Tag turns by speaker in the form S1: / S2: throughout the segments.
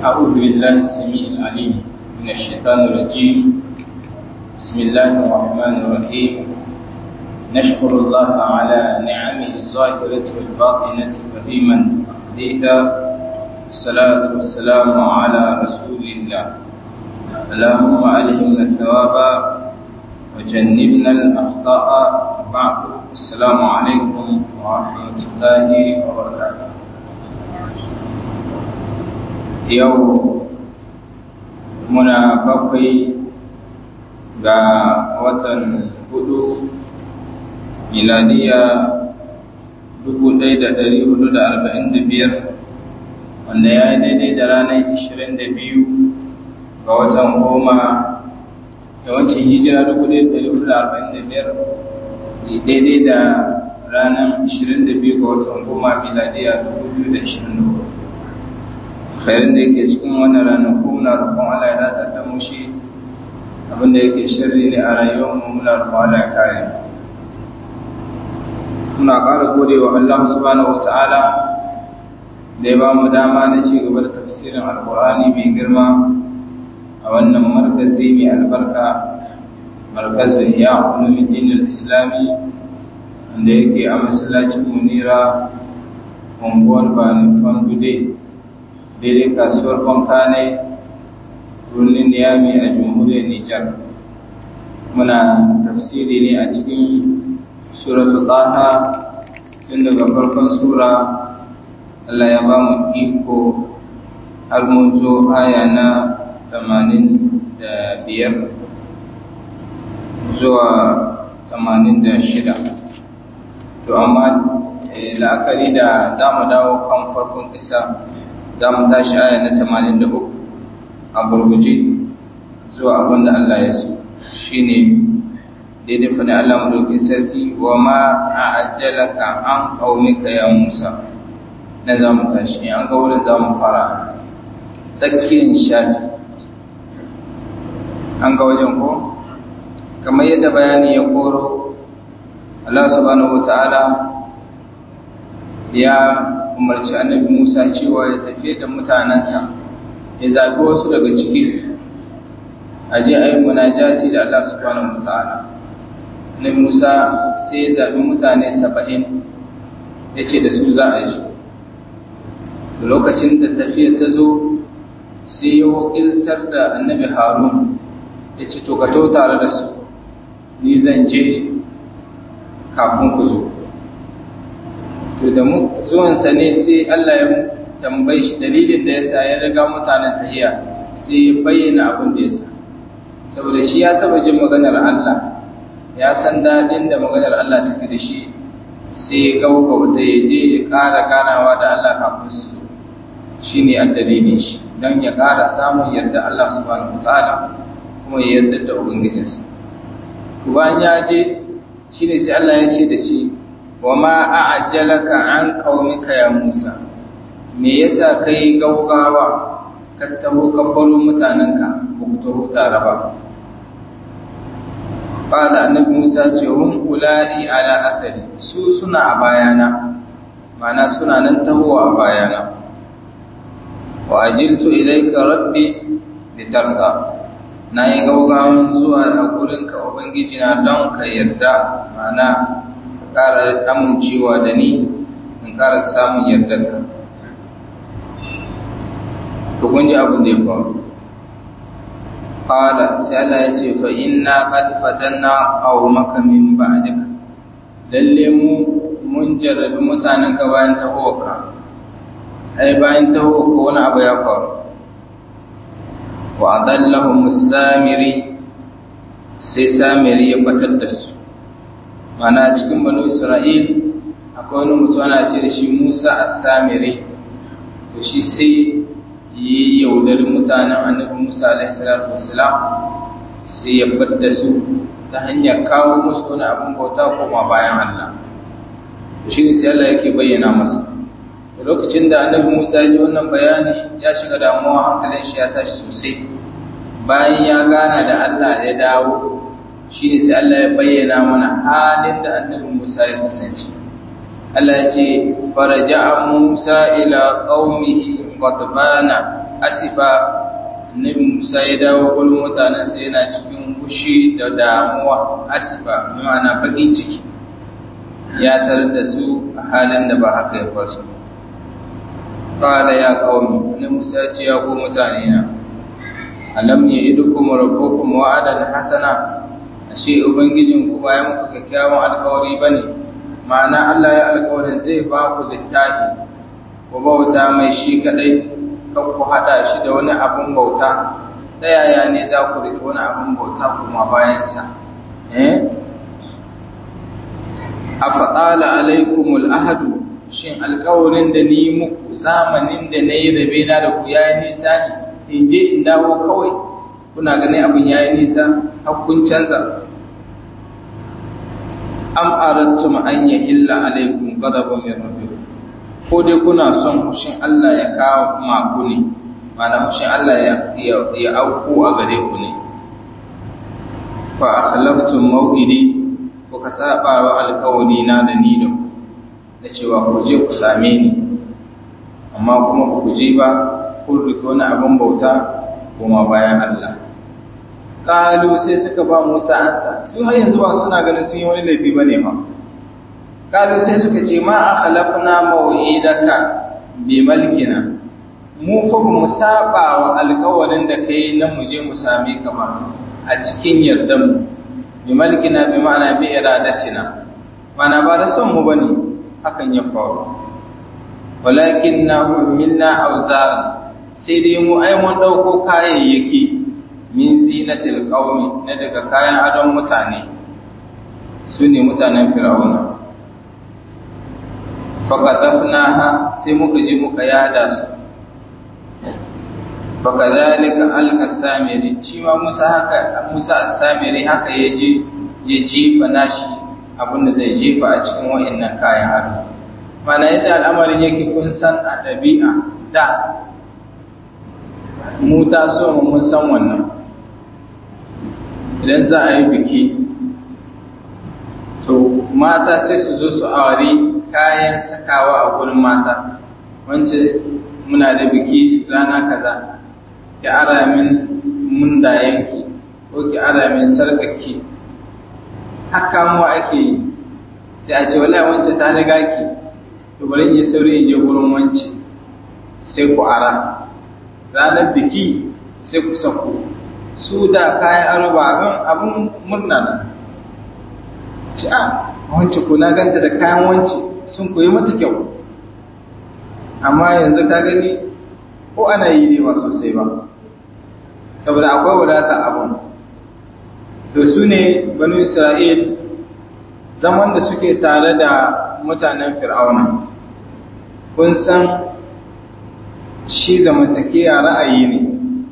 S1: أعوذ بالله السميع العليم من الشيطان الرجيم بسم الله الرحمن الرحيم نشكر الله على نعمه الظاهرة والباطنة قديما وحديثا الصلاة والسلام على رسول الله اللهم ألهمنا الثواب وجنبنا الأخطاء بعد السلام عليكم ورحمة الله وبركاته yau muna bakwai ga watan hudu miladiya 1445 wanda ya yi daidai da ranar 22 ga watan goma yawancin hijira 1445 daidai da ranar 22 ga watan goma miladiya 2024 khairin da yake cikin wannan ranaku muna roƙon Allah ya datar da mu shi abinda yake shirri ne a rayuwar mu muna roƙon Allah ya kare muna ƙara gode wa Allah subhanahu wataala da ya ba mu dama na ci gaba da tafsirin alƙur'ani mai girma a wannan markazi mai albarka markazin ya ulumuddin islami wanda yake a masallacin munira unguwar bani fandude daidai kasuwar bankane birnin niyami a jamhuriyar nijar muna tafsiri ne a cikin suratu taha tun daga farkon sura allah ya ba mu iko har mun zo aya na tamanin da biyar zuwa tamanin da shida to amma la'akari da za mu dawo kan farkon kisa za mu tashi aya na tamanin da uku a gurguje zuwa abin da Allah ya so shi ne daidai faɗin Allah maɗauki sarki wa ma a ajalaka an ƙaunika ya Musa na za mu tashi an ga wurin za mu fara tsakiyar shafi an ga wajen ko kamar yadda bayani ya koro Allah subhanahu wa ta'ala ya umarci annabi Musa cewa ya tafi da mutanensa ya zaɓi wasu daga ciki a je a yi munajati da Allah subhanahu wa ta'ala annabi Musa sai ya zaɓi mutane saba'in ya ce da su za a yi shi lokacin da tafiya ta zo sai ya wakiltar da annabi Harun ya ce to ka to tare da su ni zan je kafin ku zo to da mu zuwansa ne sai Allah ya tambayi shi dalilin da yasa ya riga mutanen tahiya sai ya bayyana abin da yasa saboda shi ya taba jin maganar Allah ya san dadin da maganar Allah take da shi sai ya gauga wata ya je ya ƙara ganawa da Allah kafin su zo shine addalilin shi don ya ƙara samun yarda Allah subhanahu wataala kuma ya yarda da ubangijinsa bayan ya je shine sai Allah ya ce da shi wa ma a'jalaka an qaumika ya Musa me yasa kai gaugawa ka taho ka baro mutanenka ba ku taho tare ba qala annabi Musa ce hum ulai ala athari su suna a bayana mana suna nan taho a bayana wa ajiltu ilayka rabbi litarda na yi gaugawan zuwa a gurinka ubangiji na don ka yarda mana ƙara amincewa da ni in ƙara samun yardarka to kun ji abin da ya faru qala sai Allah ya ce fa inna qad fatanna aw maka min ba'dika lalle mu mun jarrabi mutanen ka bayan tahowarka ai bayan tahowarka wani abu ya faru wa adallahum samiri sai samiri ya batar da su mana cikin banu isra'il akwai wani mutum ana ce da shi musa as-samiri to shi sai yi yaudari mutanen annabi musa alaihi salatu wassalam sai ya da su ta hanyar kawo musu wani abin bauta koma bayan allah to shi ne sai allah yake bayyana masa da lokacin da annabi musa ya ji wannan bayani ya shiga damuwa hankalin shi ya tashi sosai bayan ya gana da allah ya dawo shi ne sai Allah ya bayyana mana halin da annabi Musa ya kasance. Allah ya ce, Faraja Musa ila ƙaumihi ghadbana asifa annabi Musa ya dawo gurin mutanensa yana cikin fushi da damuwa asifa ma'ana bakin ciki ya tarar da su a halin da ba haka ya fasu qala ya qaumi annabi Musa ya ce ya ku mutane na alam ya idukum rabbukum wa'adan hasana ashe ubangijin ku ba ya muku kyakkyawan alkawari bane ma'ana Allah ya alkawarin zai ba ku littafi ku bauta mai shi kadai kan ku hada shi da wani abun bauta ta yaya ne za ku rike wani abun bauta kuma bayansa eh afatala alaikumul ahadu shin alkawarin da ni muku zamanin da na yi rabe na da ku yayi nisa ne in je in dawo kawai kuna ganin abin yayi nisa har kun canza am aradtum an yahilla alaikum ghadabun min rabbikum ko dai kuna son hushin Allah ya kawo maku ne mana hushin Allah ya ya auku a gare ku ne fa akhlaftum maw'idi ko ka saba wa alƙawari na da ni da ku da cewa ku je ku same ni amma kuma ku je ba ku rike wani abin bauta kuma bayan Allah kalu sai suka ba Musa ansa su har yanzu ba suna ganin sun yi wani laifi bane ba kalu sai suka ce ma akhlafna maw'idaka bi malkina mu fa mu saba wa alƙawarin da kai na mu je mu same ka ba a cikin yardan mu bi malkina bi ma'ana bi iradatina mana ba da son mu bane hakan ya faru walakin na minna auzar sai dai mu ai mun dauko kayayyaki min zinatil qaumi na daga kayan adon mutane su ne mutanen fir'auna faqadafnaha sai muka je muka yada su fakadhalika alqa samiri shi ma Musa haka Musa as-samiri haka yaje ya jefa nashi abinda zai jefa a cikin wayannan kayan ado mana yadda al'amarin yake kun san a ɗabi'a da mu ta so mu mun san wannan idan za a yi biki to mata sai su zo su aure kayan sakawa a gurin mata wance muna da biki rana kaza ki ara min mundayenki ko ki ara min sarkaki haka mu ake yi sai a ce wallahi wance ta riga ki to bari in yi sauri in je gurin wance sai ku ara ranar biki sai ku sako su da kayan aro ba abin abin murna na ci a wance ko na ganta da kayan wance sun koyi mata kyau amma yanzu ka gani ko ana yi ne ba sosai ba saboda akwai wadata abun to su ne banu isra'il zaman da suke tare da mutanen fir'auna kun san shi zamantakewa ra'ayi ne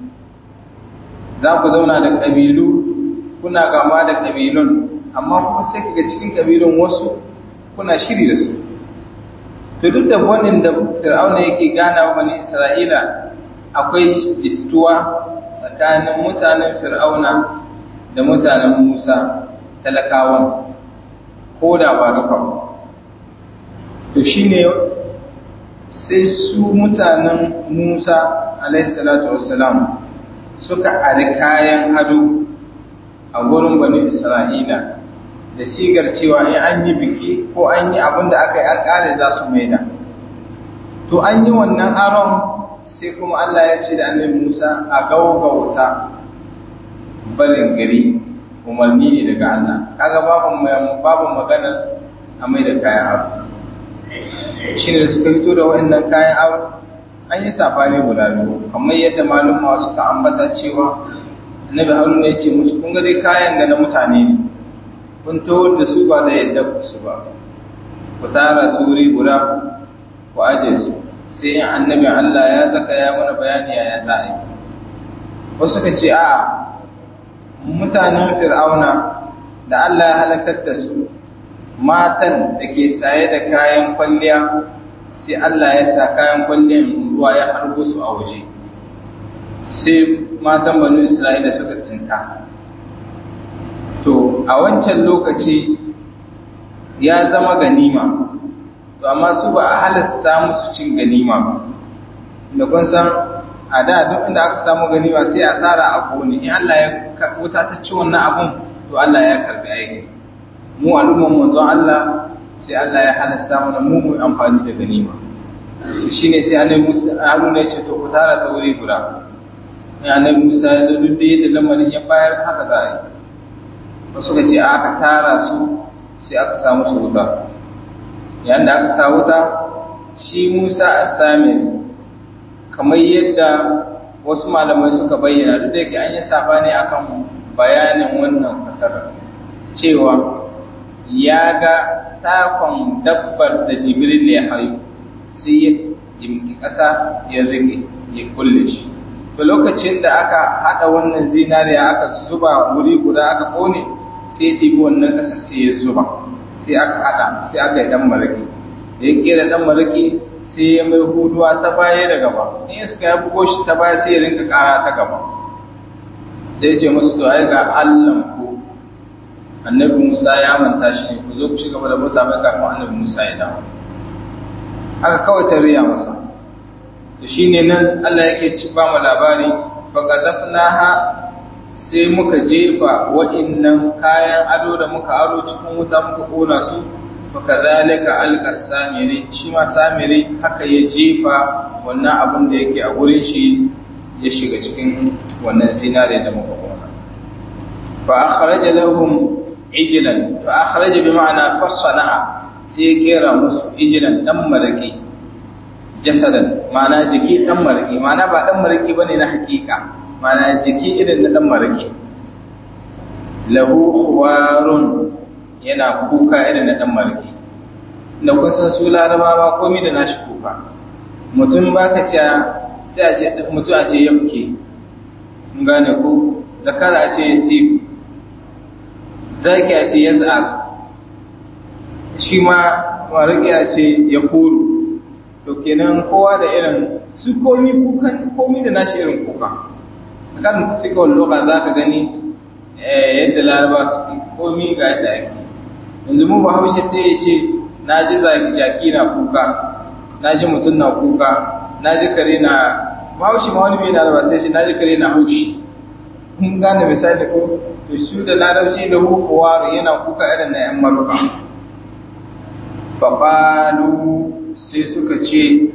S1: za ku zauna da ƙabilu kuna gama da ƙabilun amma kuma sai kaga cikin ƙabilun wasu kuna shiri da su to duk da wannan da fir'auna yake gana wa bani isra'ila akwai jittuwa tsakanin mutanen fir'auna da mutanen musa talakawan ko da ba duka ba to shine sai su mutanen musa alaihissalatu wassalam suka ari kayan ado a gurin bani isra'ila da sigar cewa in an yi biki ko an yi abin da aka yi an kare za su maida to an yi wannan aron sai kuma Allah ya ce da annabi Musa a gaugauta barin gari umarni ne daga Allah kaga babu babu magana a mai da kayan aro shine da suka fito da waɗannan kayan aro an yi safani guda biyu kamar yadda malumma suka ambata cewa annabi haruna ya ce musu kun ga dai kayan da na mutane ne kun tawar da su ba da yadda ku su ba ku tara su wuri guda ku aje su sai annabi Allah ya zaka ya mana bayani ya za a yi wasu suka ce a mutanen fir'auna da Allah ya halakar da su matan da ke saye da kayan kwalliya sai Allah ya sa kayan kwalliyan ruwa ya harbo su a waje sai matan banu Isra'ila suka tsinta to a wancan lokaci ya zama ganima to amma su ba a halasta musu cin ganima ba da kun san a da duk inda aka samu ganima sai a tsara a kone in Allah ya wuta ta ci wannan abun to Allah ya karbi aiki mu al'umman manzon Allah sai Allah ya halasta mana mu mu amfani da ganima shine sai annabi Musa Haruna ya ce to ku tara ta wuri guda in annabi Musa ya zo duk da yadda lamarin ya bayar haka za a yi wasu ka ce aka tara su sai aka samu su wuta yayin da aka sa wuta shi Musa as-Samiri kamar yadda wasu malamai suka bayyana duk da yake an yi sabani akan bayanin wannan fasarar cewa ya ga takon dabbar da Jibril ya hayo sai ya jimki ƙasa ya rike ya kulle shi to lokacin da aka hada wannan zinariya aka zuba wuri guda aka kone sai ɗibi wannan ƙasa sai ya zuba sai aka hada sai aka yi dan maraki da ya kera dan maraki sai ya mai huduwa ta baya da gaba in iska ya bugo shi ta baya sai ya rinka kara ta gaba sai ce musu to ai ga Allahn ku annabi Musa ya manta shi ne ku zo ku shiga da bauta mai kafin annabi Musa ya dawo haka kawai ta riya masa to shine nan Allah yake ci ba mu labari fa qadafnaha sai muka jefa waɗannan kayan ado da muka ado cikin wuta muka kona su fakazalika alqa samiri shi ma samiri haka ya jefa wannan abin da yake a gurin shi ya shiga cikin wannan zinare da muka kona fa akhraja lahum ijlan fa akhraja bi ma'ana fasana'a sai ya kera musu ijlan dan maraki jasadan ma'ana jiki dan maraki ma'ana ba dan maraki bane na hakika ma'ana jiki irin na dan maraki lahu khuwarun yana kuka irin na ɗan marki da kun san su larabawa komai da nashi kuka mutum ba ka ce sai a ce mutum a ce yafke mun gane ko zakara a ce ya siku zaki a ce ya za'ar shi ma mariki a ce ya kuru to kenan kowa da irin su komi kukan komi da nashi irin kuka kan tafi kawai loka za ka gani yadda laraba su komi ga yadda ake yanzu mu ba haushe sai ya ce na ji jaki na kuka na ji mutum na kuka na ji kare na ba haushe ma wani bai na ba sai shi na ji kare na haushi kun gane misali ko to shi da larabci da hukuwa yana kuka irin na yan maruka faƙalu sai suka ce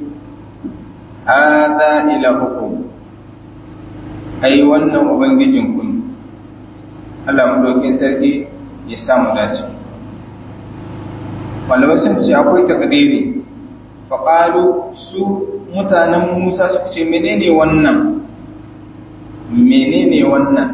S1: hada ilahukum ai wannan ubangijin kun Allah madaukin sarki ya samu dace malamai sun ce akwai takdiri faƙalu su mutanen musa suka ce menene wannan menene wannan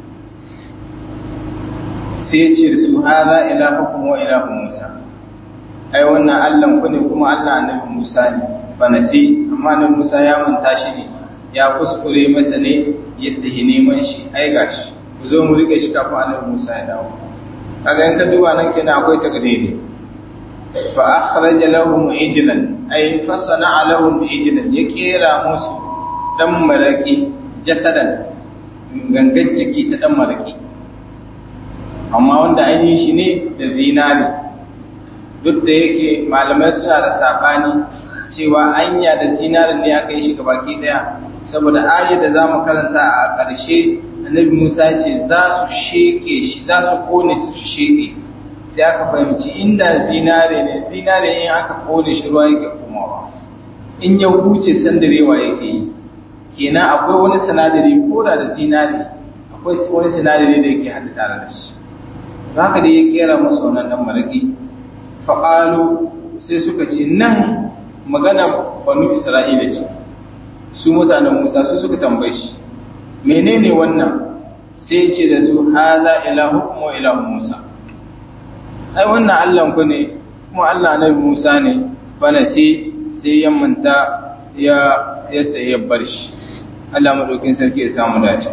S1: sai ce da su haza ilahukum wa ilahu musa ai wannan allan ku ne kuma allah annabi musa ne ba na sai amma annabi musa ya manta shi ne ya kuskure masa ne yadda ya neman shi ai gashi ku zo mu rike shi kafin annabi musa ya dawo kaga in ka duba nan kenan akwai takdiri fa akhraja lahum ijlan ay fasana lahum ijlan ya kera musu dan maraki jasadan gangan jiki ta dan maraki amma wanda an yi shi ne da zinari duk da yake malamai suna da sabani cewa anya da zinarin ne aka yi shi gabaki daya saboda ayat da zamu karanta a ƙarshe annabi Musa ce za su sheke shi za su kone su sheke sai aka fahimci inda zinare ne zinare in aka kone shi ruwa yake komawa in ya huce sandarewa yake yi kenan akwai wani sinadari ko da da zinare akwai wani sinadari da yake haɗu tare da shi haka da ya kera masa wannan dan maraki faƙalu sai suka ce nan magana banu isra'ila ce su mutanen musa su suka tambaye shi menene wannan sai ce da su haza ilahu kuma ilahu musa ai wannan Allahn ku ne kuma Allah na Musa ne bana sai sai ya manta ya yadda ya bar shi Allah madaukin sarki ya samu dace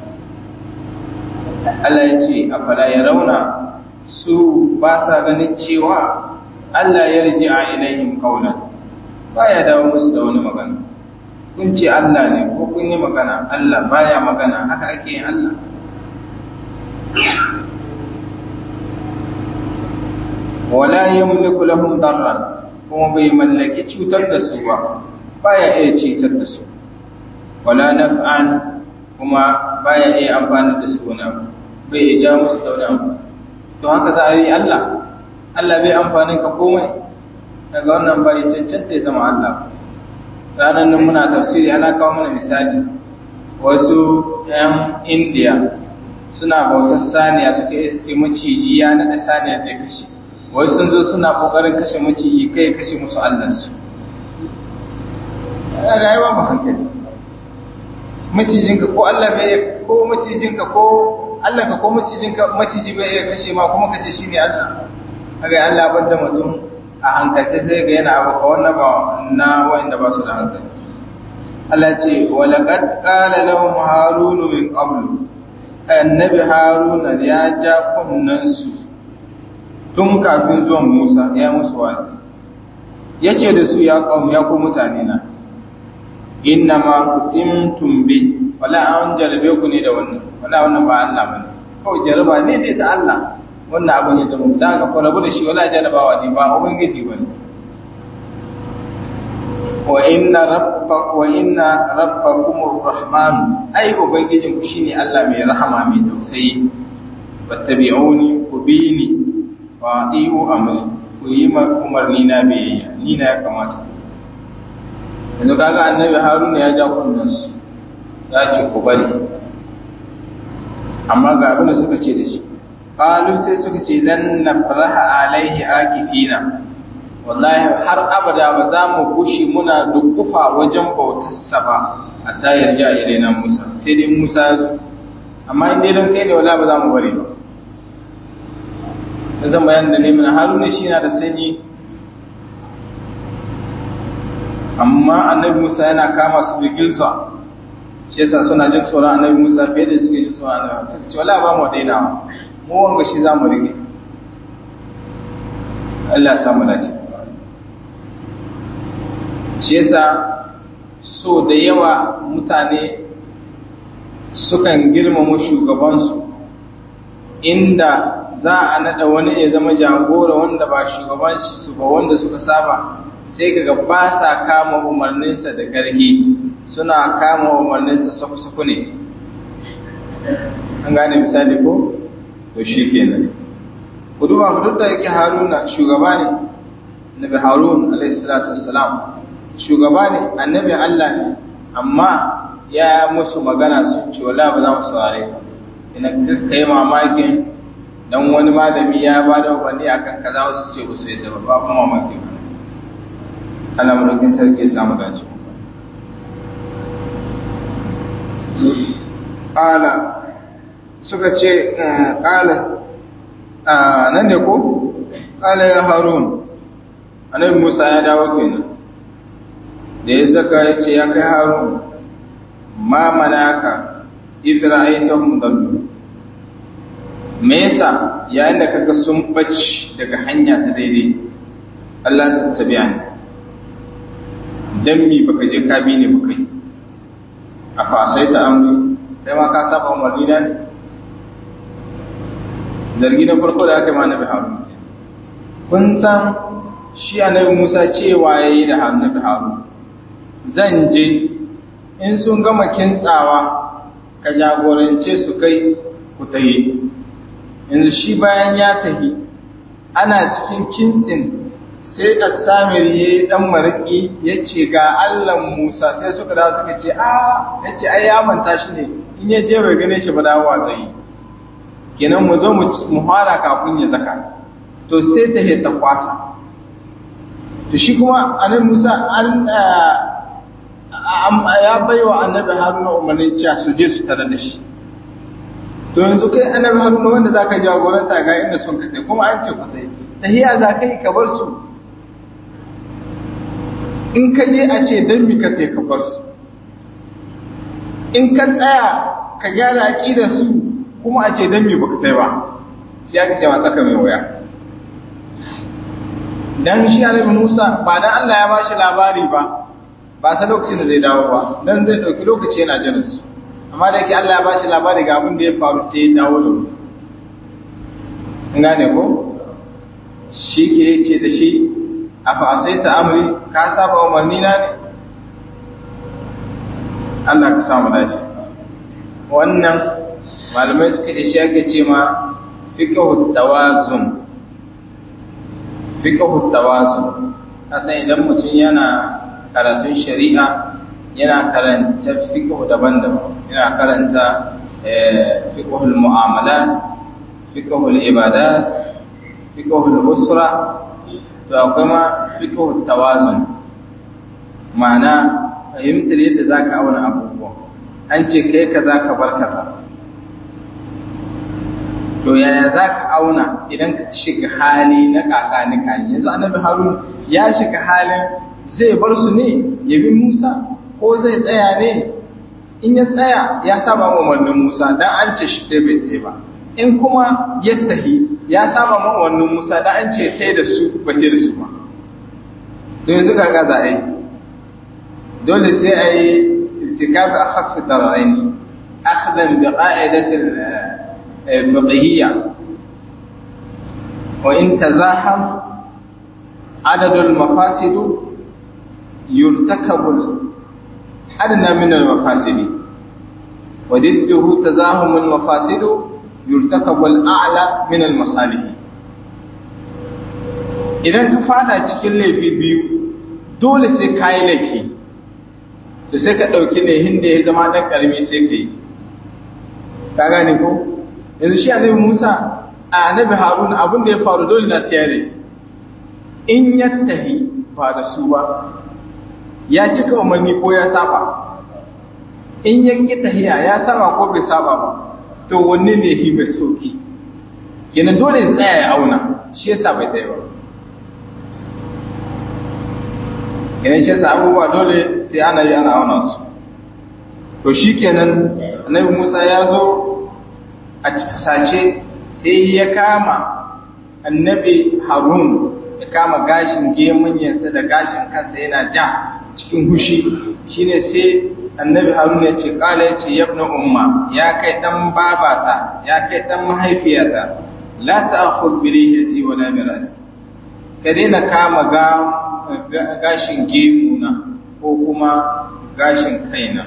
S1: Allah ya ce afala ya rauna su ba sa ganin cewa Allah ya riji a ilaihim qaulan baya dawo musu da wani magana kun ce Allah ne ko kun yi magana Allah baya magana haka ake yin Allah wala yamliku lahum darran kuma bai mallaki cutar da su ba baya iya cutar da su wala naf'an kuma baya iya amfani da su wani abu bai iya ja musu da wani abu to haka za a yi Allah Allah bai amfanin ka komai daga wannan bai cancanta ya zama Allah ranar nan muna tafsiri ana kawo mana misali wasu 'yan indiya suna bautar saniya suka iske maciji ya naɗa saniya zai kashe wai sun zo suna ƙoƙarin kashe maciji kai kashe musu allansu ya ga yawa ba hankali macijinka ko allah bai ko macijinka ko allah ka ko macijinka maciji bai iya kashe ma kuma kace shi ne allah kaga allah bar da mutum a hankalce sai ga yana abu ka wannan ba na wa'anda ba su da hankali Allah ce walaƙad ƙala lahum harunu min qablu annabi haruna ya ja kunnansu tun kafin zuwan musa ya musu wazi ya ce da su ya ƙaun ya ku mutane na inna ma kutimtum bi wala an jarabe ku ne da wannan wala wannan ba Allah bane kawai jaraba ne dai ta Allah wannan abin ya zama da ka kwarabu da shi wala jarabawa ne ba ubangiji bane wa inna rabba wa inna rabbakumur rahman ai ubangijin ku shine Allah mai rahama mai tausayi fattabi'uni ku bini wa ati'u amri ku yi umarni na biyayya ni na ya kamata yanzu kaga annabi haruna ya ja kunnen su ya ce ku bari amma ga abin da suka ce da shi qalu sai suka ce lan nafraha alaihi akifina wallahi har abada ba za mu gushi muna dukkufa wajen bautarsa ba a tayar ja na Musa sai dai Musa ya zo amma in dai don kai ne wala ba za mu bari ba da zan bayan da ne mana haruna shi na da sanyi amma annabi Musa yana kama su da gilsa shi yasa suna jin tsoron annabi Musa fiye da suke jin tsoron annabi suka ce wala ba mu daina mu wanga shi za mu rige Allah ya samu dace shi yasa so da yawa mutane sukan girmama shugabansu inda za a nada wani ya zama jagora wanda ba shugaban su ba wanda suka saba sai kaga ba sa kama umarninsa da gargi suna kama umarninsa saku-saku ne an gane misali ko to shi kenan ku duba ku duk da yake haruna shugaba ne nabi harun alaihi salatu wassalam shugaba ne annabin Allah ne amma ya musu magana sun ce wala ba za mu saurare ka ina kai mamakin dan wani malami ya ba da umarni akan kaza wasu ce ba su yadda ba ba kuma mamaki ba Allah madaukin sarki ya samu dace qala suka ce qala nan ne ko qala ya harun annabi Musa ya dawo kenan da ya zaka ya ce ya kai harun ma manaka idra aitahum dallu me yasa yayin da kaga sun bace daga hanya ta daidai Allah ta tabi'a ni dan mi baka je ka bi ne baka yi a fasai ta amri kai ma ka saba umarni na ne zargi na farko da aka yi ma nabi harun kun san shi annabi Musa cewa yayi da annabi harun zan je in sun gama kintsawa ka jagorance su kai ku tahi yanzu shi bayan ya tahi ana cikin kintsin sai asamir ya yi ɗan mariki ya ce ga allan musa sai suka dawo suka ce a ya ce ai ya manta shi ne in ya je bai gane shi ba dawowa zai yi kenan mu zo mu fara kafin ya zaka to sai ta ta kwasa to shi kuma anan musa an ya bai wa annabi haruna umarnin cewa su je su tare da shi to yanzu kai annabi haruna wanda za ka jagoranta ga inda sun ka kuma an ce ku tsaye tahiya za ka yi ka bar su in ka je a ce don mi ka tsaye ka bar su in ka tsaya ka gyara aƙidar su kuma a ce don mi ba ka tsaye ba sai aka ce ma tsaka mai waya dan shi annabi Musa ba dan Allah ya bashi labari ba ba sa lokacin da zai dawo ba dan zai dauki lokaci yana jiran su amma da yake Allah ya bashi labari ga abin da ya faru sai ya dawo da wuri in gane ko shi ke ce da shi a fa sai ta amri ka saba umarni na ne Allah ka samu dace wannan malamai suka ce shi ake ce ma fiqhu tawazun fiqhu tawazun kasan idan mutum yana karatun shari'a yana karanta fiqhu daban-daban yana karanta fiqhul mu'amalat fiqhul ibadat fiqhul usra to akwai ma fiqhul tawazun ma'ana fahimtar yadda zaka auna abubuwa an ce kai kaza ka bar kaza to yaya zaka auna idan ka shiga hali na kakanika yanzu annabi harun ya shiga halin zai bar su ne ya bi musa ko zai tsaya ne in ya tsaya ya saba wa umarnin musa dan an ce shi ta bai tsaye ba in kuma ya tahi ya saba ma umarnin musa dan an ce tai da su ba tai da su ba don yanzu kaga za a yi dole sai a yi irtikabi a hafi tararaini akhdan bi qa'idatil fiqhiyya wa in tazaham adadul mafasidu yurtakabu أدنى من المفاسد وضده تزاحم المفاسد يرتكب الأعلى من المصالح idan ka fada cikin laifi biyu dole sai ka yi laifi da sai ka ɗauki laifin da ya zama ɗan ƙarami sai ka yi ka gane ko yanzu shi annabi musa a annabi haruna abin da ya faru dole na siyare in ya tahi ba da su ba ya cika umarni ko ya saba in ya ƙi tahiya ya saba ko bai saba ba to wanne ne shi mai sauki kenan dole ya tsaya ya auna shi yasa bai tsaye ba kenan shi yasa abubuwa dole sai ana yi ana auna su to shi kenan annabi musa ya zo a fusace sai ya kama annabi harun ya kama gashin gemunyansa da gashin kansa yana ja cikin hushi shine sai annabi haruna ya ce kala ya ce yabna umma ya kai dan babata ya kai dan mahaifiyata la ta'khudh bi lihiyati wa la bi rasi ka daina kama ga gashin gemuna ko kuma gashin kaina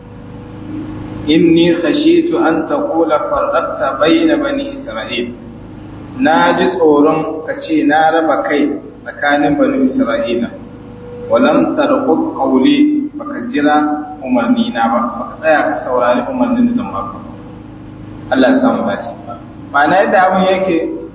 S1: inni khashitu an taqula farqta bayna bani isra'il na ji tsoron ka ce na raba kai tsakanin bani isra'ila walam tarqub qawli baka jira umarni na ba baka tsaya ka saurari umarnin da zan baka Allah ya samu dace ma'ana yadda abin yake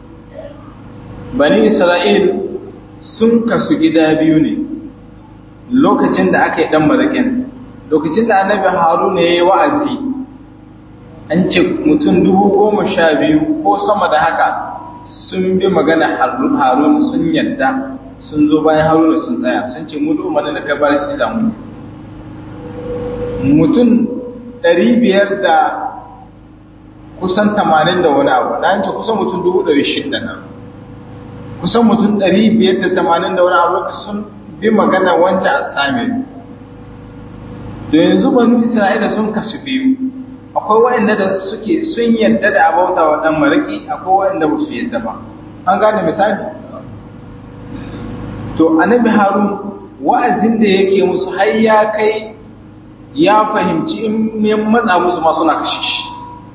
S1: bani Isra'il sun kasu gida biyu ne lokacin da aka yi dan marakin lokacin da annabi Haruna ya yi wa'azi an ce mutum dubu goma sha biyu ko sama da haka sun bi magana Haruna sun yadda sun zo bayan haruna sun tsaya sun ce mutu umarni da ka bar shi da mu mutum ɗari biyar da kusan tamanin da wani abu na yanci kusan mutum dubu ɗari shida nan kusan mutum ɗari biyar da tamanin da wani abu sun bi magana wancan a sami da yanzu banu isra'ila sun kasu biyu akwai waɗanda da suke sun yadda da abauta wa ɗan mariki akwai waɗanda ba su yadda ba an gane misali to annabi harun wa'azin da yake musu har ya kai ya fahimci in ya matsa musu ma suna kashe shi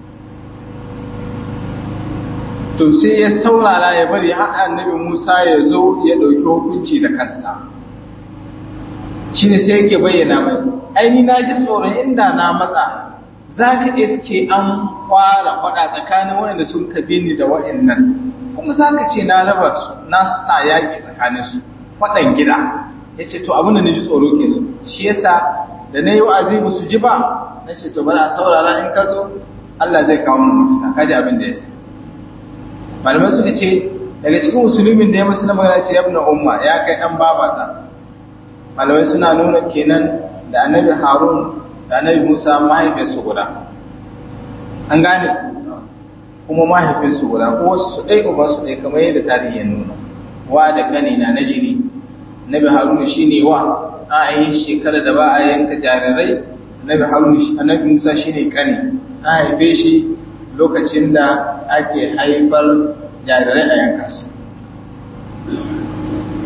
S1: to sai ya saurara ya bari har annabi musa ya zo ya ɗauki hukunci da kansa shi ne sai yake bayyana mai aini na ji tsoron inda na matsa za ka iske an fara faɗa tsakanin waɗanda sun kabe ni da waɗannan kuma za ka ce na raba su na sa yaƙi tsakaninsu faɗan gida ya ce to abin da na ji tsoro ke shi yasa da na yi wa'azi ba su ji ba na ce to bana saurara in ka zo Allah zai kawo mana mafita kaji abin da ya sa malamai suka ce daga cikin musulmin da ya masu na magana ce yabna umma ya kai dan babata malamai suna nuna kenan da annabi harun da annabi musa mahaifinsu guda an gane kuma mahaifinsu guda ko su ɗai uba su ɗai kamar yadda tarihi ya nuna wa da kanina na jini nabi haruna shine wa a yi shekara da ba a yanka jarirai nabi haruna shi annabi musa shine kani a haife shi lokacin da ake haifar jarirai a yanka su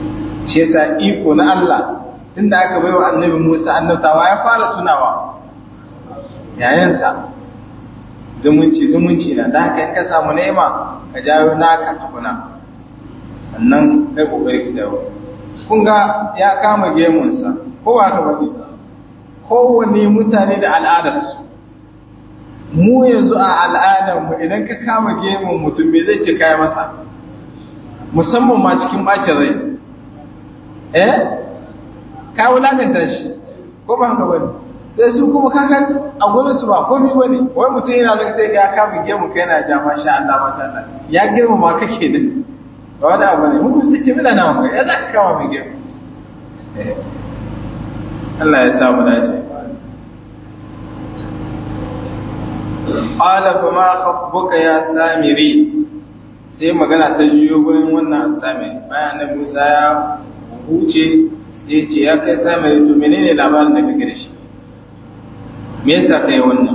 S1: shi yasa iko na Allah tunda aka baiwa annabi Musa annabtawa ya fara tunawa yayansa zumunci zumunci na da haka in ka samu nema ka jawo naka tukuna sannan kai kokari ki dawo kun ga ya kama gemunsa ko ba ka bane kowane mutane da al'adarsu mu yanzu a al'adarmu idan ka kama gemun mutum me zai ce kai masa musamman ma cikin bacin rai eh ka wulakanta shi ko ba haka bane sai su kuma kaga a gurin su ba komai bane wai mutum yana zaka sai ya kama gemu kai yana ja masha Allah masha Allah ya girma ma kake ne ba wani abu ne mun sai ce mila na ya zaka kama mai gemu Allah ya sa mu dace qala fa ma khatbuka ya samiri sai magana ta jiyo gurin wannan samiri bayan da Musa ya huce sai ce ya kai samiri to menene labarin da kake da shi me yasa kai wannan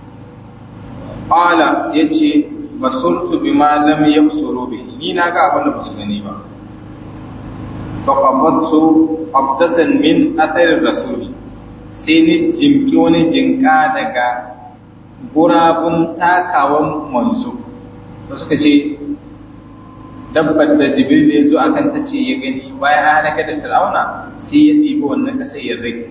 S1: qala yace basurtu bima lam yabsuru bi ni na ga abin da basu gani ba fa qabattu qabdatan min athar rasuli sai ni jimki wani jinka daga gurabun takawan manzo da suka ce dabbar da jibril ya zo akan ta ce ya gani bayan an halaka da fir'auna sai ya ɗibi wannan ƙasa ya rage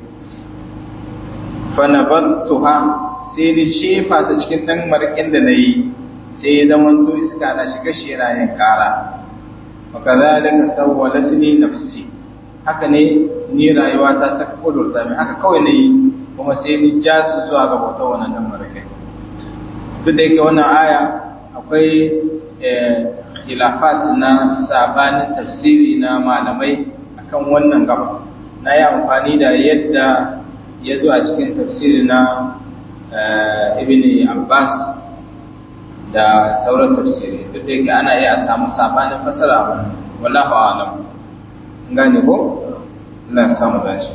S1: fanabattuha sai ni shefa ta cikin ɗan marƙin da na yi sai ya zama to iska na shiga shi yana yin ƙara maka zalika sawwalat ni nafsi haka ne ni rayuwa ta ta kudurta mai haka kawai na yi kuma sai ni ja su zuwa ga bautar wannan ɗan marƙin duk da yake wannan aya akwai khilafat na sabanin tafsiri na malamai akan wannan gaba na yi amfani da yadda ya zo a cikin tafsiri na ibn abbas da sauran tafsiri duk da yake ana iya samu sabanin fasara a wannan wallahu a'lam gane ko Allah ya samu dace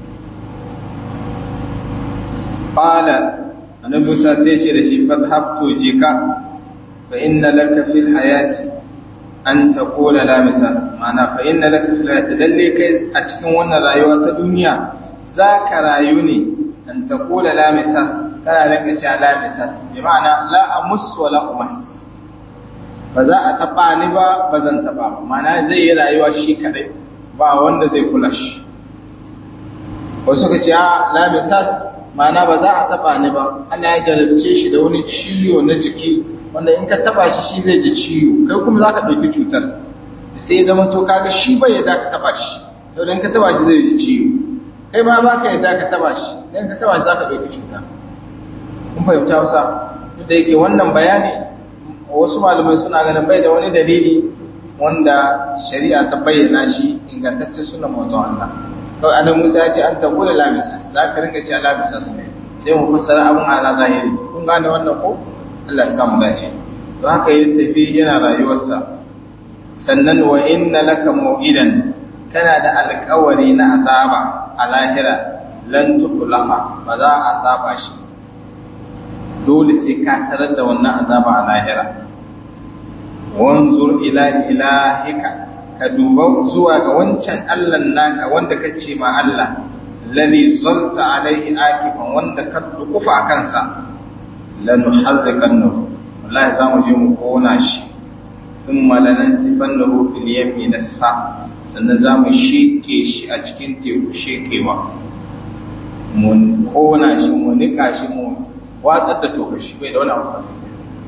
S1: qala annabi Musa sai ce da shi fadhabtu jika fa inna laka fil hayati an taqula la misas ma'ana fa inna laka fil hayati lalle kai a cikin wannan rayuwa ta duniya zaka rayu ne an taqula la misas kana rinka cewa la misas bi ma'ana la amus wa la umas ba za a taba ni ba ba zan taba ba ma'ana zai yi rayuwa shi kadai ba wanda zai kula shi wasu ka ce a la misas ma'ana ba za a taba ni ba Allah ya jarabce shi da wani ciwo na jiki wanda in ka taba shi shi zai ji ciwo kai kuma za ka ɗauki cutar sai ya zama to kaga shi bai yadda ka taba shi sau in ka taba shi zai ji ciwo kai ma ba ka yadda ka taba shi in ka taba shi za ka ɗauki cuta kun fahimta wasa duk da yake wannan bayani wasu malamai suna ganin bai da wani dalili wanda shari'a ta bayyana shi ingantacce suna manzon Allah kawai annabi Musa ya ce an tabula lamisas za ka rinka ce lamisas ne sai mu fassara abun ala zahiri kun gane wannan ko Allah ya samu dace to haka ya tafi yana rayuwarsa sannan wa inna laka mau'idan kana da alƙawari na azaba a lahira lan tukhlafa ba za a saba shi dole sai ka tarar da wannan azaba a lahira wanzur ila ilahika ka duba zuwa ga wancan Allah naka wanda ka ce ma Allah ladhi zalta alaihi akifan wanda ka dukufa a kansa lanuharrikannahu wallahi za mu je mu kona shi thumma lanansifannahu fil yammi nasfa sannan za mu sheke shi a cikin teku shekewa mu kona shi mu nika shi mu watsar da toka shi bai da wani amfani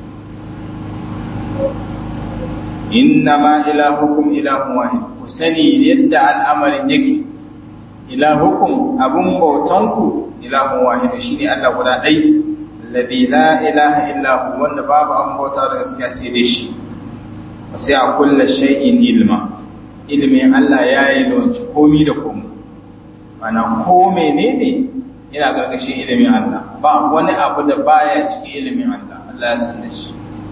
S1: inna ma ilahukum ilahun wahid ku sani yadda al'amarin yake ilahukum abun bautanku ilahun wahid shine Allah guda ɗaya alladhi la ilaha illa hu wanda babu an bauta da gaskiya sai dai shi sai a kulla shay'in ilma ilmin Allah ya yi lawanci komi da komi mana ko menene yana gargashin ilimin Allah ba wani abu da baya cikin ilimin Allah Allah ya san da shi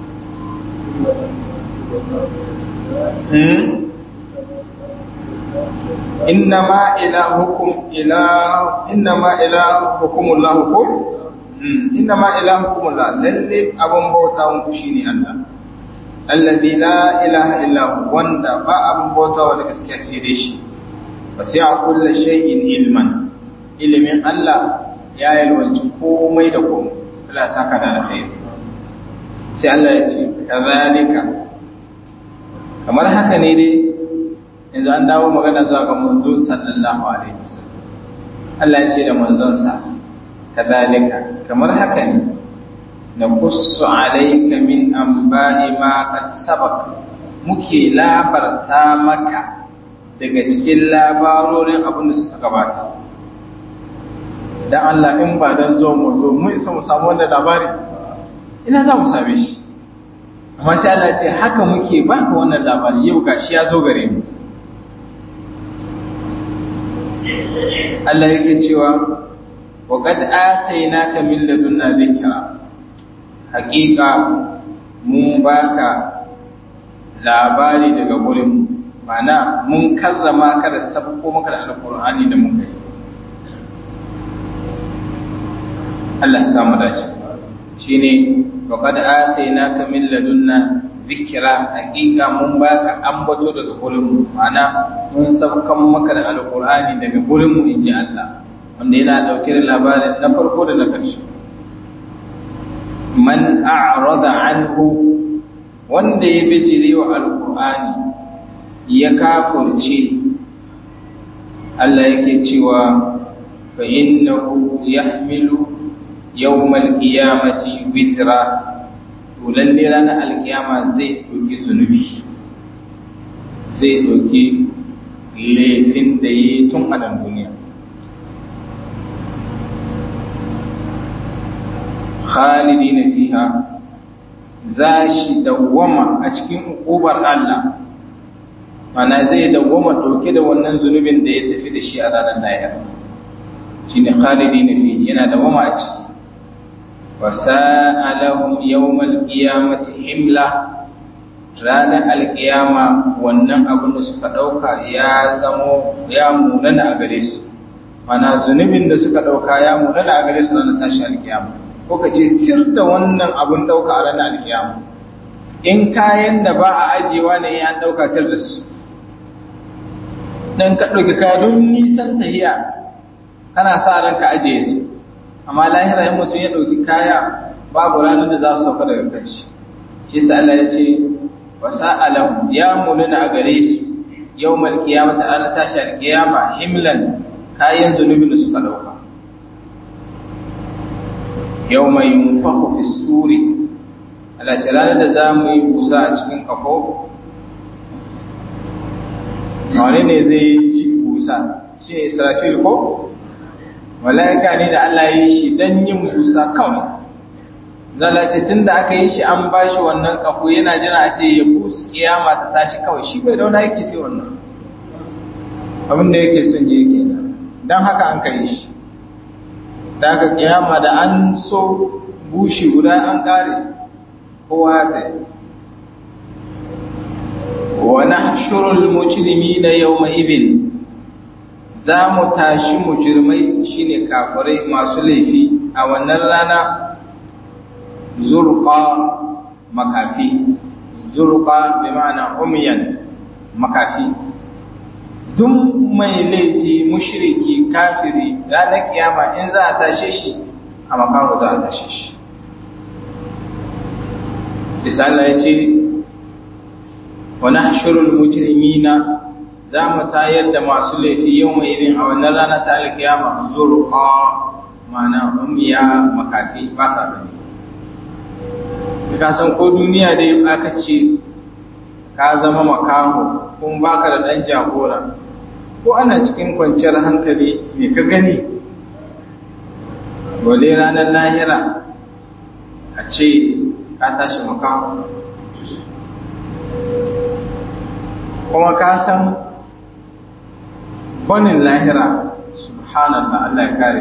S1: innama ilahukum ilah innama ilahukum Allah ko innama ilahukum Allah lalle abun bauta muku shine Allah alladhi la ilaha illa hu wanda ba abun bauta wa da gaskiya sai dai shi fa sai a kullu shay'in ilman ilimin Allah ya yalwanci komai da komai Allah saka da alkhairi sai Allah ya ce kazalika kamar haka ne dai yanzu an dawo magana zuwa ga manzo sallallahu alaihi wasallam Allah ya ce da manzonsa kazalika kamar haka ne na qussu alayka min anba'i ma qad sabaq muke labarta maka daga cikin labarorin abin da suka gabata dan Allah in ba dan zo mu zo mu isa mu samu wannan labari ina za mu same shi amma sai Allah ce haka muke baka wannan labari yau gashi ya zo gare mu Allah yake cewa wa qad atainaka min ladunna dhikra haqiqa mun baka labari daga gurin mu mana mun karrama ka da sabko maka da alqur'ani da muka yi Allah ya samu dace shine wa qad atainaka min ladunna zikira hakika mun baka ambato daga gurin mu mana mun sabkan maka da alqur'ani daga gurin mu inji Allah wanda yana dauke da labarin na farko da na karshe man a'rada anhu wanda ya bijire wa alqur'ani ya kafurce Allah yake cewa fa innahu yahmilu yawmal qiyamati wizra to lalle ranar alkiyama zai ɗauki zunubi zai ɗauki laifin da yi tun a nan duniya khalidi na fiha za shi dawwama a cikin ukubar Allah mana zai dawwama ɗauke da wannan zunubin da ya tafi da shi a ranar lahira shi ne khalidi na fiha yana dawwama a ciki وساء لهم يوم القيامة حملة ranar alkiyama wannan abin da suka ɗauka ya zamo ya munana a gare su mana zunubin da suka ɗauka ya munana a gare su ranar tashi alkiyama ko ka ce tir da wannan abin ɗauka a ranar alkiyama in kayan da ba a ajiyewa ne ya ɗauka tir da su dan ka ɗauki kaya don nisan tahiya kana sa ran ka ajiye su amma lahira in mutum ya ɗauki kaya babu ranar da za su sauka daga kanshi shi sa Allah ya ce wa sa'alahu ya munana a gare su yawmal qiyamati ranar tashi alqiyama himlan kayan zunubin da suka ɗauka yawma yunfahu fi suri Allah ce ranar da za mu yi busa a cikin kafo wane ne zai ji busa shi ne israfil ko mala'ika ne da Allah ya yi shi don yin busa kawai zala ce tun da aka yi shi an ba shi wannan kafo yana jira a ce ya busa kiyama ta tashi kawai shi bai dauna yake sai wannan abin da yake son je yake don haka an kai shi da aka kiyama da an so bushi guda an kare kowa ta yi wa nahshurul mujrimina yawma idhin za mu tashi mujirmai shine kafirai masu laifi a wannan rana zurqa makafi zurqa bi ma'ana umyan makafi duk mai laifi mushriki kafiri ranar kiyama in za a tashe shi a makamu za a tashe shi misali ya ce wa nahshurul mujrimina za mu tayar da masu laifi yau mai irin a wannan rana ta alkiyama zurqa mana umiya makafi ba sa gani ka san ko duniya dai aka ce ka zama makaho kun baka da dan jagora ko ana cikin kwanciyar hankali me ka gani wale ranar lahira a ce ka tashi makaho kuma ka san banin lahira subhanallah Allah ya kare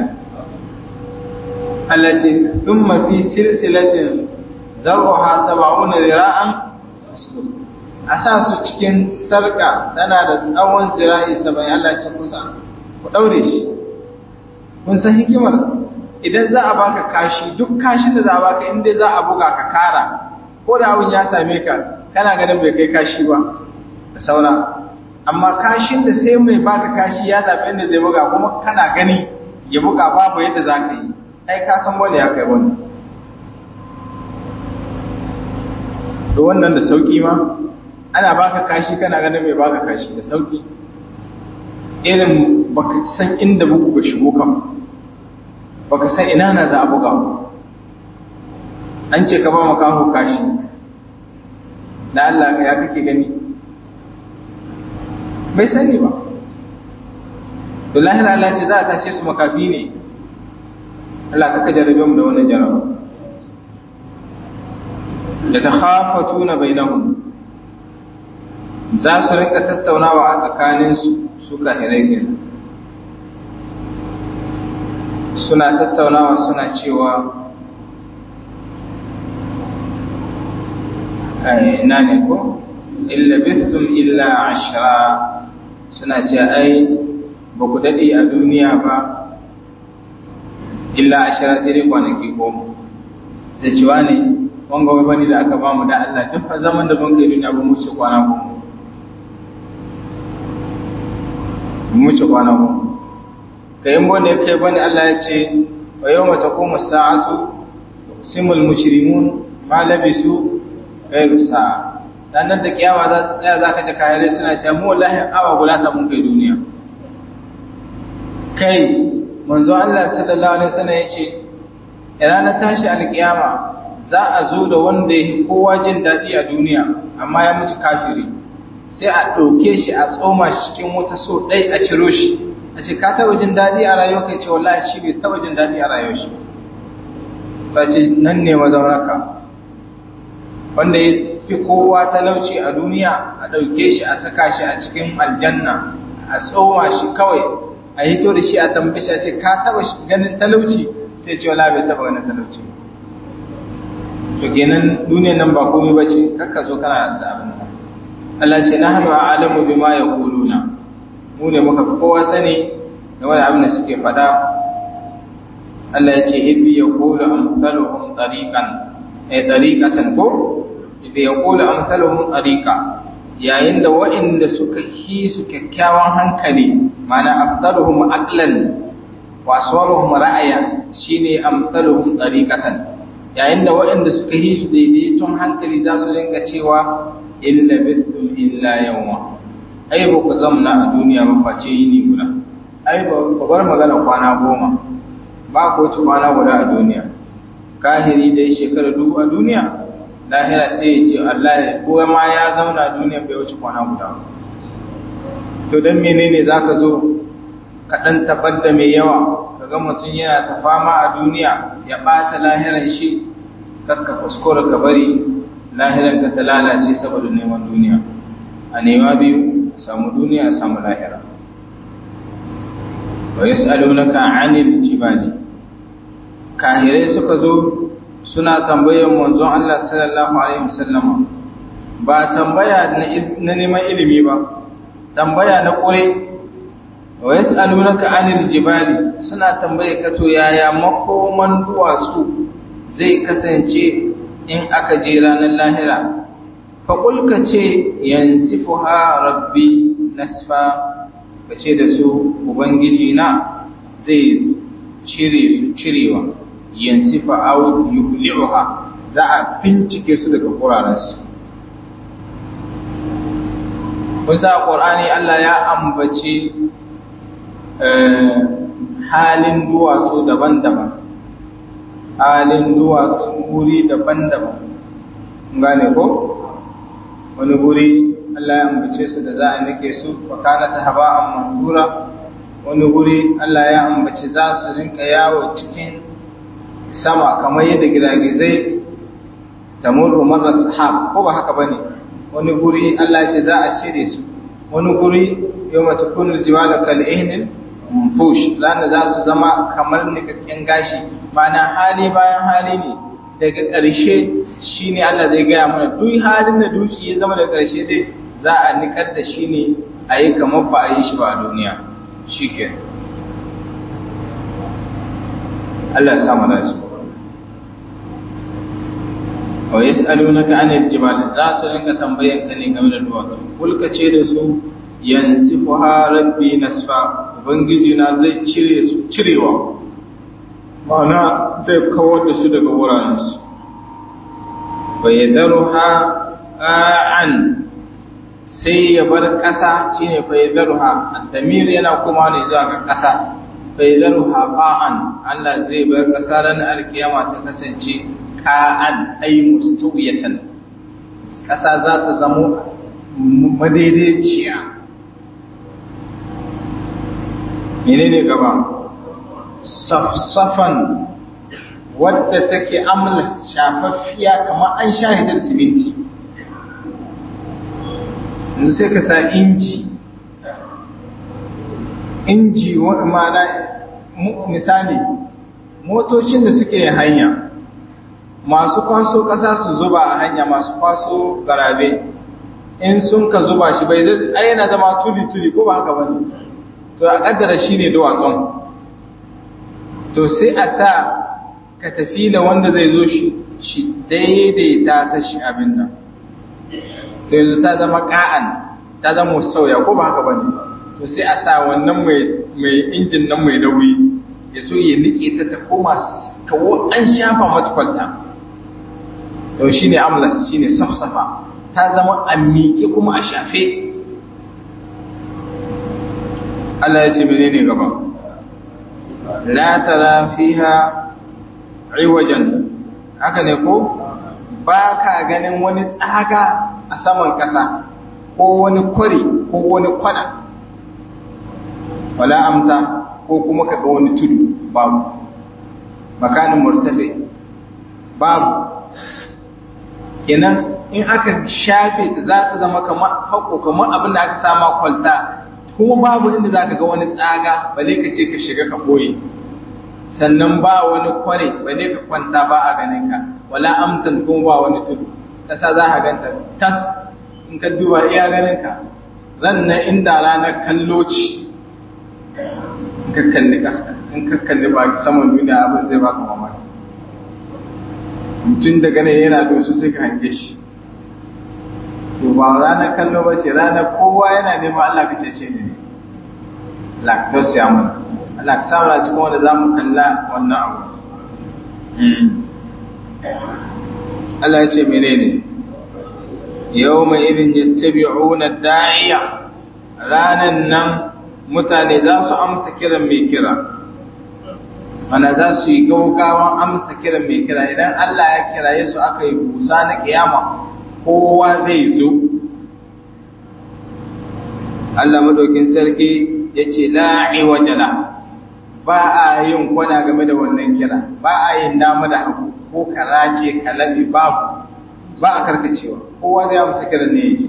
S1: allati thumma fi silsilatin zar'uha sab'una zira'an a sa su cikin sarka tana da tsawon zira'i saba'in Allah ya kusa ku daure shi kun san hikimar idan za a baka kashi duk kashin da za a baka inda za a buga ka kara ko da abin ya same ka kana ganin bai kai kashi ba da saura amma kashin da sai mai baka kashi ya zaɓi inda zai buga kuma kana gani ya buga babu yadda za ka yi ai ka san wani ya kai wani to wannan da sauki ma ana baka kashi kana ganin mai baka kashi da sauki irin baka san inda buku ga shigo kan baka san ina na za a buga an ce ka ba makaho kashi da Allah ya kake gani bai sani ba to lahira Allah ce za a tashe su makafi ne Allah kaka jarabe mu da wannan jaraba da ta khafatuna bainahum za su rinka tattaunawa a tsakaninsu su kahirai kenan suna tattaunawa suna cewa ina ne ko illa bithum illa ashra suna ce ai ba ku daɗe a duniya ba illa ashra sai dai kwanaki goma sai cewa ne wanga wai bani da aka bamu da Allah duk fa zaman da mun kai duniya ba mu ce kwana goma mu ce kwana goma kai in bane kai bane Allah ya ce wa yawma taqumu as-sa'atu simul mujrimun ma labisu ghayru sa'a dan nan da kiyama za ta tsaya zaka ji kayare suna cewa mu wallahi awa guda ta mun kai duniya kai manzo Allah sallallahu alaihi wasallam yace ranar tashi alkiyama za a zo da wanda ya kowa jin daɗi a duniya amma ya mutu kafiri sai a ɗauke shi a tsoma shi cikin wata so ɗai a ciro shi a ce ka taɓa jin daɗi a rayuwa kai ce wallahi shi bai taɓa jin daɗi a rayuwar shi ba ce nan ne mazaunarka wanda ya fi kowa talauci a duniya a ɗauke shi a saka shi a cikin aljanna a tsoma shi kawai a hito da shi a tambaye shi a ce ka taɓa ganin talauci sai ce wallahi bai taɓa ganin talauci to kenan duniyan nan ba komai bace kakka zo kana da abin nan Allah ce nahnu a'lamu bima yaquluna mu ne muka kowa sani game da abin da suke faɗa Allah ya ce idhi yaqulu amsaluhum tariqan ay tariqatan ko idhi yaqulu amsaluhum tariqa yayin da waɗanda suka hi su kyakkyawan hankali mana afdaluhum aqlan wa aswaruhum ra'aya shine amsaluhum tariqatan yayin da waɗanda suka yi su daidaiton hankali za su rinka cewa illa bittum illa yawma ai ba ku zamna a duniya ba face yini guda ai ba bar magana kwana goma ba ko ci kwana guda a duniya kahiri dai shekara dubu a duniya lahira sai ya ce Allah ya ko ma ya zauna a duniya bai wuce kwana guda to dan menene zaka zo ka dan tabar da mai yawa kaga mutum yana ta fama a duniya ya ɓata lahiran shi kakka kuskura ka bari lahiran ka ta lalace saboda neman duniya a nema biyu samu duniya samu lahira wa yas'alunaka 'anil jibali kahirai suka zo suna tambayar manzon Allah sallallahu alaihi wasallama ba tambaya na neman ilimi ba tambaya na ƙure wa yas'alunaka 'anil jibali suna tambaye ka to yaya makoman duwatsu zai kasance in aka je ranar lahira fa qul ka ce yansifuha rabbi nasfa ka ce da su ubangiji na zai cire su cirewa yansifa aw yuhli'uha za a bincike su daga kurarensu kun sa qur'ani Allah ya ambace halin duwatsu daban-daban halin duwatsu wuri daban-daban gane ko wani guri Allah ya ambace su da za a nake su wa kana ta haba'an mansura wani guri Allah ya ambace za su rinka yawo cikin sama kamar yadda giragizai da murru marar sahab ko ba haka bane wani guri Allah ya ce za a cire su wani guri yau mata kunar jimalar kal'ihinin fush ranar za su zama kamar nikakken gashi mana hali bayan hali ne daga ƙarshe shi ne Allah zai gaya mana duk halin da duki ya zama da ƙarshe dai za a nikar da shi ne a yi kamar ba a yi shi ba a duniya shi ke Allah ya samu da su wa yas'alunaka anil jibal za su rinka tambayan ka ne game da duwatsu kulka ce da su yansifuha rabbi nasfa ubangiji na zai cire su cirewa ma'ana zai kawar da su daga wurarensu wa yadharuha qa'an sai ya bar ƙasa shine fa yadruha ad-damir yana kuma ne zuwa ga ƙasa fa yadruha qa'an Allah zai bar ƙasa ran alkiyama ta kasance qa'an ay mustawiyatan ƙasa za ta zamo madaidaiciya menene gaba safsafan wadda take amla shafaffiya kamar an shahidar siminti yanzu sai ka sa inji inji ma'ana misali motocin da suke hanya masu kwaso ƙasa su zuba a hanya masu kwaso garabe in sun ka zuba shi bai zai ai yana zama tuli-tuli ko ba haka ba ne to a ƙaddara shi ne duwatsun to sai a sa ka tafi da wanda zai zo shi daidaita ta shi abin nan to yanzu ta zama ka'an ta zama sauya ko ba haka ba ne to sai a sa wannan mai injin nan mai nauyi ya so ya nike ta ta koma kawo an shafa matukwalta to shi ne amlas shi ne safsafa ta zama a miƙe kuma a shafe Allah ya ce menene gaba la tara fiha iwajan haka ne ko ba ka ganin wani tsaga a saman ƙasa ko wani kwari ko wani kwana wala amta ko kuma ka ga wani tudu babu makanin murtafe babu kenan in aka shafe ta za ta zama kamar hako kamar abin da aka sama kwalta kuma babu inda za ka ga wani tsaga bale ka ce ka shiga ka boye sannan ba wani kware bale ka kwanta ba a ganin ka wala amtan kuma ba wani tudu kasa za ka ganta tas in ka duba iya ganin ka ran na inda ranar kallo ce in ka kalli kasa in ka kalli ba saman duniya abin zai baka mamaki mutum daga nan yana dosu sai ka hange shi to ba ranar kallo ba ce ranar kowa yana neman Allah ka cece ne lactose ya mana Allah ka samu cikin wanda za mu kalla wannan abu Allah ya ce menene yau mai irin ya tabi'una da'iya ranan nan mutane za su amsa kiran mai kira mana za su yi gaugawan amsa kiran mai kira idan Allah ya kiraye su aka yi busa na kiyama kowa zai zo Allah madaukin sarki ya ce la'i wajala ba a yin kwana game da wannan kira ba a yin dama da hagu ko karace kalabi babu ba a karkacewa kowa zai amsa kiran ne yake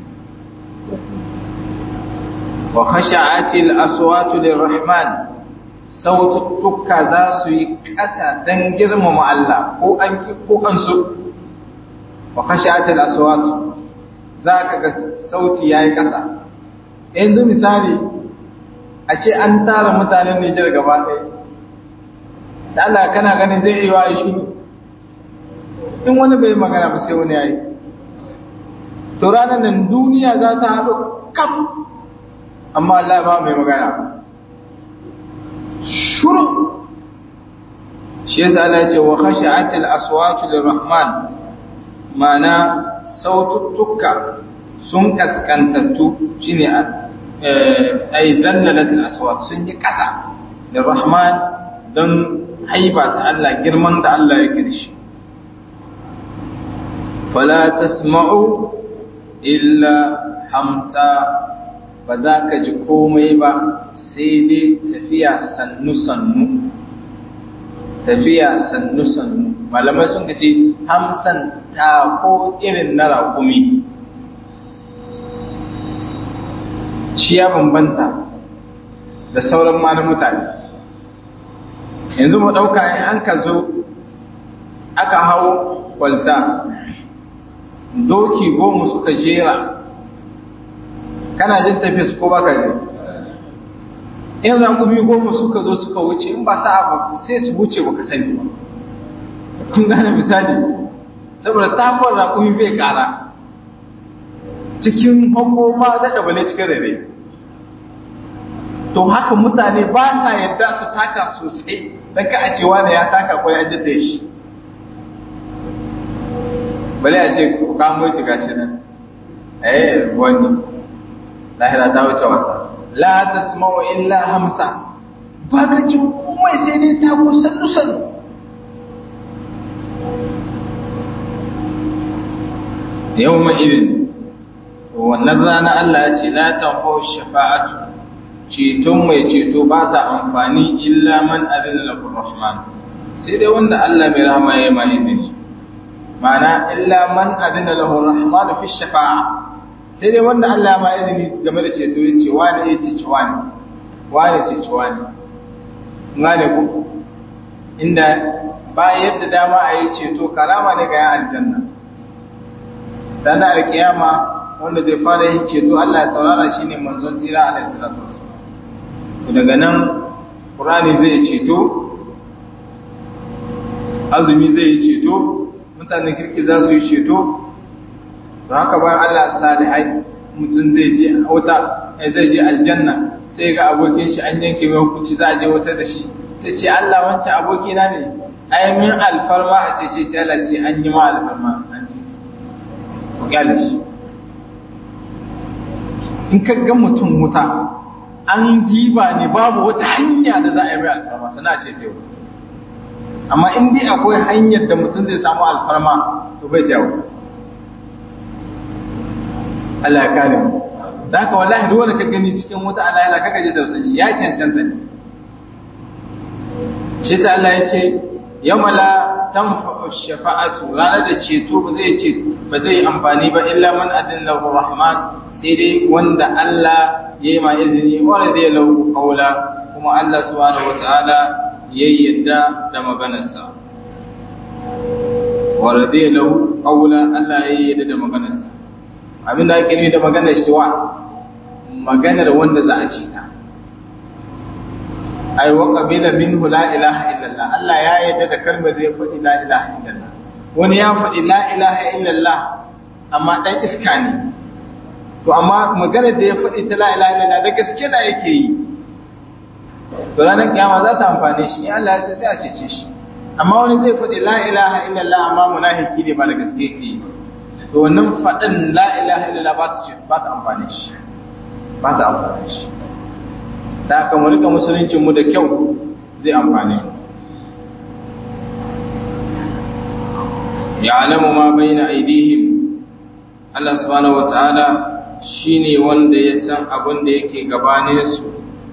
S1: wa khasha'atil aswatu lirrahman saututtuka za su yi ƙasa don girmama Allah ko an ki ko an so wa khashatil aswat zaka ga sauti yayi kasa yanzu misali a ce an tara mutanen Nijar gaba ɗaya da Allah kana ganin zai yi wa shiru in wani bai magana ba sai wani yayi to ranar nan duniya za ta haɗu kam amma Allah ba mai magana shuru shi yasa Allah ya ce wa khashatil aswatu lirrahman mana saututtuka sun kaskantattu shine ay dallalatul aswat sun yi kasa da rahman don haiba ta Allah girman da Allah ya kirshi fala tasma'u illa hamsa ba za ka ji komai ba sai dai tafiya sannu-sannu tafiya sannu-sannu malamai sun ce hamsan tako irin na raƙumi shi ya bambanta da sauran ma na mutane yanzu mu ɗauka in an ka zo aka hau kwalta doki goma suka jera kana jin tafiya su ko baka jin in raƙumi goma suka zo suka wuce in ba sa'a ba sai su wuce baka sani ba kun gane misali saboda takon raƙumi bai ƙara cikin hukuma da ɗabale cikin rere to haka mutane ba sa yadda su taka sosai don ka a cewa da ya taka ko ya jata shi bale a ce ku kamo shi gashi nan eh wani lahira ta wuce wasa la tasma'u illa hamsa ba ka ji komai sai dai ta ko sannu sannu yau ma irin wannan rana Allah ya ce la tanfa'u shafa'atu ceton mai ceto ba ta amfani illa man adina lahu rahman sai dai wanda Allah mai rahama ya ma izini ma'ana illa man adina lahu rahman fi shafa'a sai dai wanda Allah ma izini game da ceto ya ce wani ya ce wani wani ce wani ngane ku inda ba yadda dama a yi ceto karama ne ga yan aljanna dan alkiyama wanda zai fara yin ceto Allah ya saurara shi ne manzon tsira alaihi salatu wasallam daga nan Qur'ani zai ceto azumi zai yi ceto mutanen kirki za su yi ceto don haka bayan Allah salihai mutum zai je wuta zai je aljanna sai ga abokin shi an yanke mai hukunci za a je wuta da shi sai ce Allah wancan abokina ne ai min alfarma a ce ce sai Allah ce an yi ma alfarma an ce ku gyale shi in ka ga mutum wuta an diba ne babu wata hanya da za a yi mai alfarma sana ce ta wuta amma in dai akwai hanyar da mutum zai samu alfarma to bai ta wuta Allah ya kare mu da haka wallahi duk wanda ka gani cikin wuta Allah ya kaka je tausayin shi ya cancanta ne shi sai Allah ya ce yawma la tanfa'u shafa'atu ranar da ceto ba zai ce ba zai amfani ba illa man adin lahu rahman sai dai wanda Allah ya yi ma izini wanda zai lahu qawla kuma Allah subhanahu wataala ya yadda da maganarsa wa radiya lahu qawla Allah ya yadda da maganarsa abinda ake nufi da maganar shi wa maganar wanda za a ce ta ai wa qabila minhu la ilaha illallah Allah ya yarda da kalmar da ya faɗi la ilaha illallah wani ya faɗi la ilaha illallah amma dan iska ne to amma maganar da ya faɗi ta la ilaha illallah da gaske da yake yi to ranar kiyama za ta amfane shi in Allah ya so sai a cece shi amma wani zai faɗi la ilaha illallah amma munafiki ne ba da gaske yake yi to wannan faɗin la ilaha illallah ba ta ba ta amfane shi ba ta amfane shi da aka mu rika musuluncin mu da kyau zai amfane ya alamu ma baina aidihim Allah subhanahu wataala shine wanda ya san abin da yake gabanin su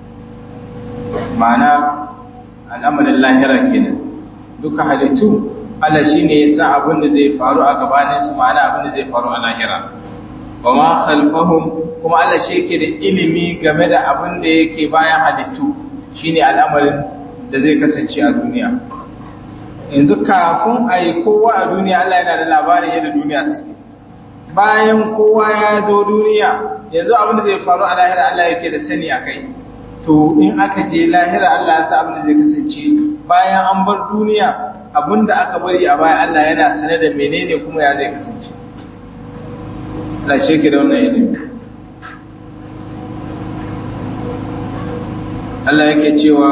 S1: ma'ana al'amarin lahira kenan duka halittu Allah shine ya san abin da zai faru a gabanin su ma'ana abin da zai faru a lahira wa ma khalfahum kuma Allah shi yake da ilimi game da abin da yake bayan halittu shine al'amarin da zai kasance a duniya yanzu kafin a yi kowa a duniya Allah yana da labarin yadda duniya take bayan kowa ya zo duniya yanzu abin da zai faru a lahira Allah yake da sani a kai to in aka je lahira Allah ya sa abin da zai kasance bayan an bar duniya abin da aka bari a baya Allah yana sane da menene kuma ya zai kasance Allah shi ke da wannan ilimi Allah yake cewa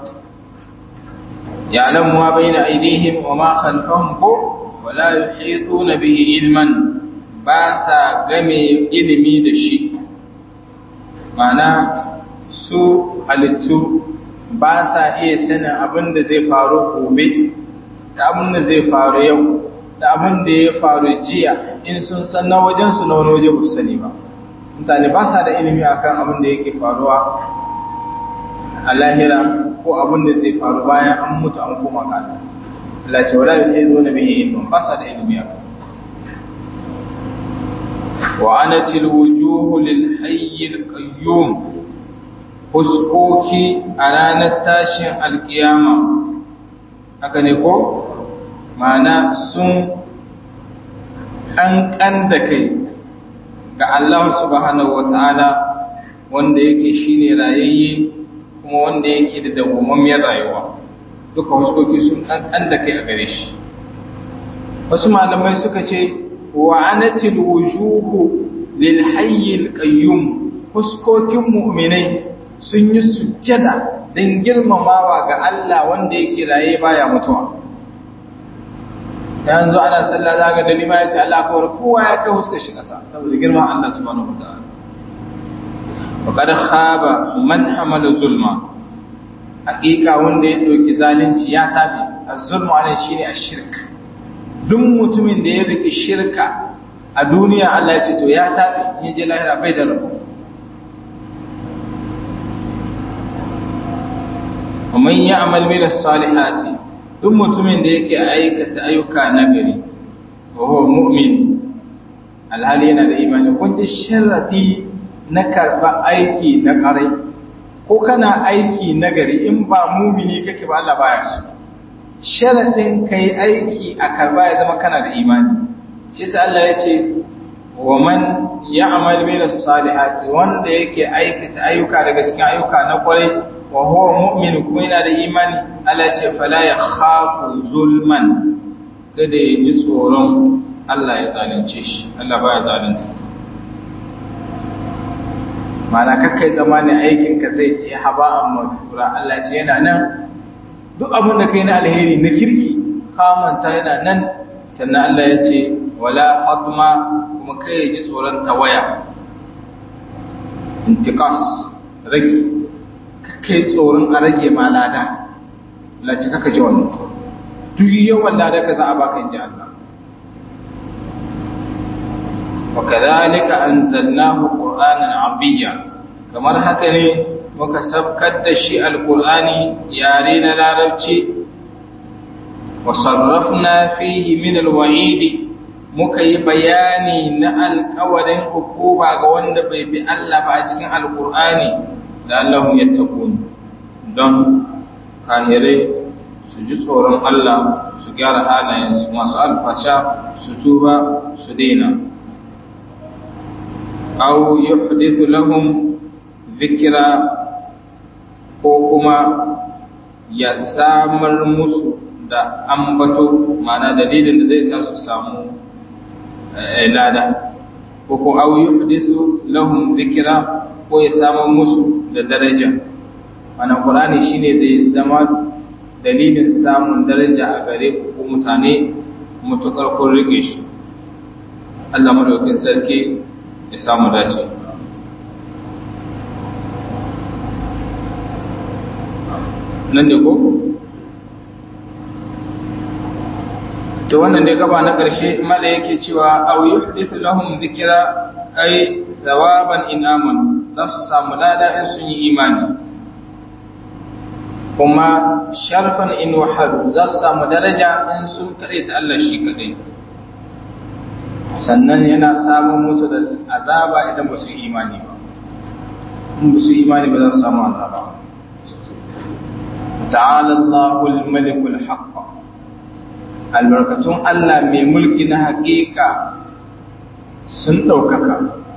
S1: ya'lamu ma bayna aydihim wa ma khalfahum ko wala yuhituna bihi ilman ba sa game ilimi da shi mana su halittu ba sa iya sanin abin da zai faru gobe da abin da zai faru yau da abin da ya faru jiya in sun san na wajensu na wani waje ba su sani ba mutane ba sa da ilimi akan abin da yake faruwa a lahira ko abin da zai faru bayan an mutu an koma ga Allah Allah ce wala yuhidu na bihi ilmun ba sa da ilimi akan wa anatil wujuhu lil hayyil qayyum fuskoki a ranar tashin alkiyama haka ne ko ma'ana sun ƙanƙan da kai ga Allah subhanahu wa ta'ala wanda yake shine rayayye kuma wanda yake da dawwammamiyar rayuwa duka huskoki sun ƙanƙan da kai a gare shi wasu malamai suka ce wa anatil wujuhu lil hayyil qayyum huskokin mu'minai sun yi sujjada don girmamawa ga Allah wanda yake raye baya mutuwa yanzu ana sallah za ga dalima ya ce Allah kawar kowa ya kai huskar shi ƙasa saboda girman Allah subhanahu wa ta'ala wa qad khaba man hamala zulma haƙiƙa wanda ya ɗauki zalunci ya tabi az-zulmu anan shine ash-shirk duk mutumin da ya riki shirka a duniya Allah ya ce to ya tabi in je lahira bai da rabo ومن يعمل من الصالحات duk mutumin da yake aikata ayyuka na gari wa huwa mu'min alhali yana da imani kun ji sharadi na karba aiki na karai ko kana aiki na gari in ba mumini kake ba Allah baya so sharadin kai aiki a karba ya zama kana da imani shi yasa Allah ya ce wa man ya'mal min as-salihati wanda yake aikata ayyuka daga cikin ayyuka na kwarai wa huwa mu'min kuma yana da imani Allah ce fala ya khafu zulman kada ya ji tsoron Allah ya zalunce shi Allah baya zalunta mana kakkai zamanin aikin ka zai yi haba'an mafura Allah ce yana nan duk abin da kai na alheri na kirki kamanta yana nan sannan Allah ya ce wala hadma kuma kai ya ji tsoron tawaya intiqas rage kai tsoron a rage ma lada laci kaka ji wannan ko duk yawan lada ka za a baka inji Allah wa kadhalika anzalnahu qur'anan arabiyya kamar haka ne muka sabkar da shi alqur'ani yare na larabci wa sarrafna fihi min alwa'id muka yi bayani na alƙawarin hukuma ga wanda bai bi Allah ba a cikin alqur'ani la'allahum yattaqun don kahirai su ji tsoron Allah su gyara halayensu masu alfasha su tuba su daina aw yuhdithu lahum dhikra ko kuma ya samar musu da ambato ma'ana dalilin da zai sa su samu lada ko ko aw yuhdithu lahum dhikra ko ya samar musu da daraja mana qur'ani shine zai zama dalilin samun daraja a gare ku ko mutane mutukar kun rike shi Allah madaukakin sarki ya samu dace nan ne ko to wannan dai gaba na ƙarshe mala yake cewa aw yuhdithu lahum dhikra ay thawaban in amanu za su samu lada in sun yi imani kuma sharfan in wahadu za su samu daraja in sun kaɗai da Allah shi kaɗai sannan yana samun musu da azaba idan ba su yi imani ba in ba su yi imani ba za su samu azaba ta'ala Allahul malikul haqq albarkatun Allah mai mulki na haƙiƙa sun ɗaukaka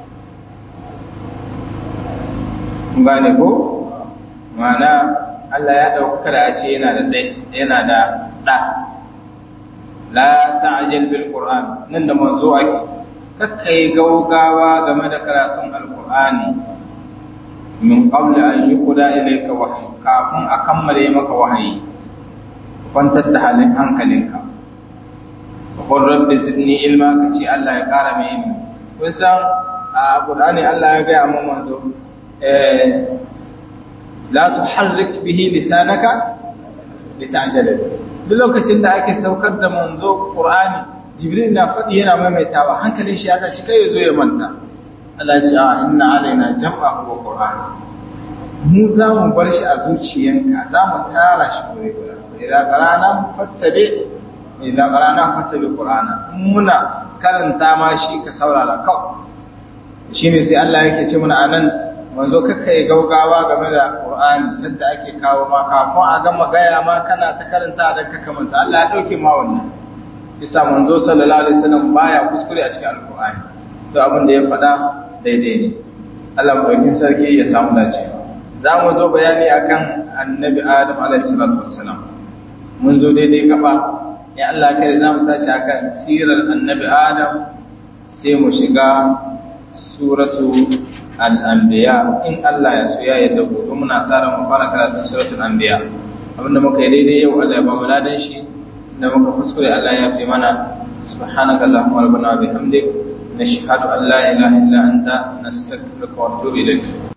S1: gane ko mana Allah ya ɗaukaka da a ce yana da yana da ɗa la ta'jal bil qur'an nan da manzo ake kakkai gaugawa game da karatun alqur'ani min qabl an yuqda ilayka wahyi kafin a kammale maka wahayi kwantar da halin hankalinka qul rabbi zidni ilma kace Allah ya kara mai ilimi kun san a qur'ani Allah ya ga mu manzo eh la tuharrik bihi lisanaka litajala duk lokacin da ake saukar da manzo Qur'ani Jibril na faɗi yana maimaitawa hankalin shi ya tashi kai yazo ya manta Allah ya ce a inna alaina jam'ahu wa Qur'ani mu za mu bar shi a zuciyanka za mu tara shi gure gure idan qarana fattabi idan qarana fattabi Qur'ana muna karanta ma shi ka saurara kawai shine sai Allah yake ce mana anan manzo kakka yi gaugawa game da Qur'ani sadda ake kawo ma kafin a gama gaya ma kana ta karanta da ka kamanta Allah ya dauke ma wannan isa manzo sallallahu alaihi wasallam baya kuskure a cikin alqur'ani to abin da ya faɗa daidai ne Allah madaukin sarki ya samu dace za mu zo bayani akan annabi Adam alaihi salatu wassalam mun zo daidai gaba ya Allah kai za mu tashi akan sirar annabi Adam sai mu shiga suratu al'ambiya in Allah ya so ya yadda gobe muna tsara mu fara karatun suratul anbiya abinda muka yi daidai yau Allah ya ba mu ladan shi da muka kuskure Allah ya fi mana subhanaka allahumma rabbana wa bihamdik nashhadu an la ilaha illa anta nastaghfiruka wa atubu ilaik